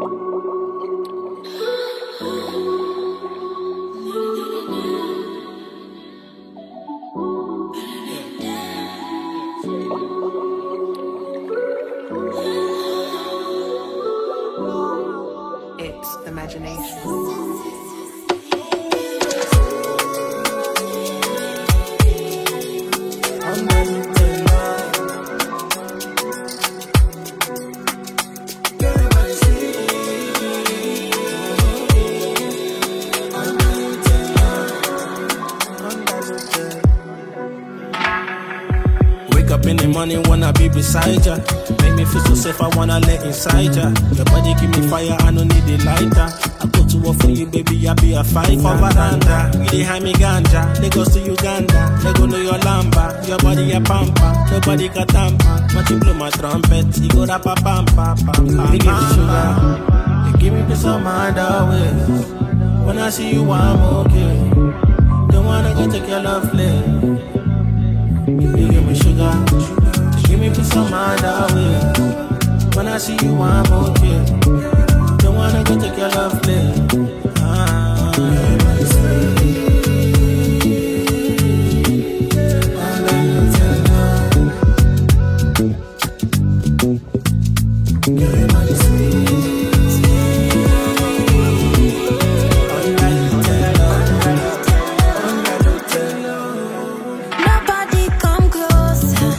It's imagination. Wake up in the morning, wanna be beside ya. Make me feel so safe, I wanna let inside ya. Your body give me fire, I don't need a lighter. I go to war for you, baby, I be a fighter. For veranda, you dey hide me ganja. Lagos to Uganda, Lego know your lamba. Your body a pampa, nobody can tamper. But you blow my trumpet, you go rap a pampa, pampa. You give me sugar, you give me peace of mind always. When I see you, I'm okay. Don't wanna go take your love play. You give me sugar, give me peace of mind always. When I see you, I'm okay. Don't wanna go take your love play. Ah. Nobody come closer.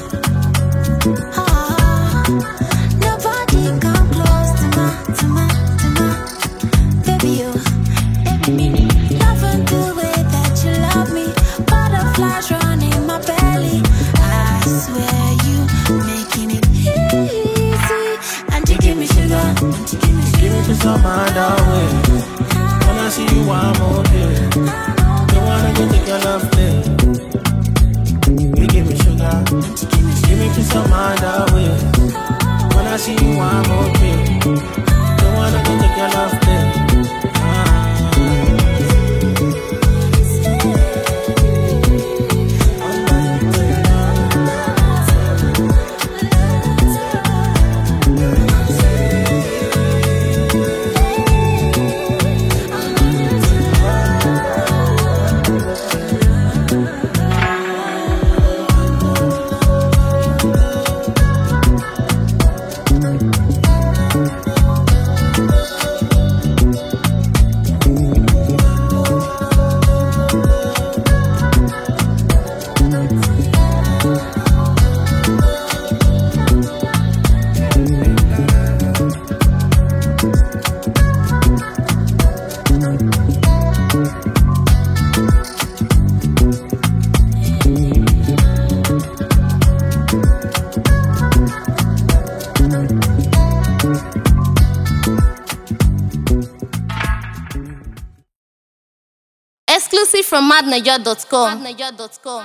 Ah, nobody come close to my, to my, to my baby. You, loving the way that you love me. Butterflies running my belly. I swear you making it easy. And you give me sugar. And you give me Give me peace of mind always. When I see you, I'm okay. Don't wanna go take your love play. You give me sugar, give me peace of mind always. When I see you, I'm okay. Don't wanna go take your love play. Ah. Exclusive from madniger.com.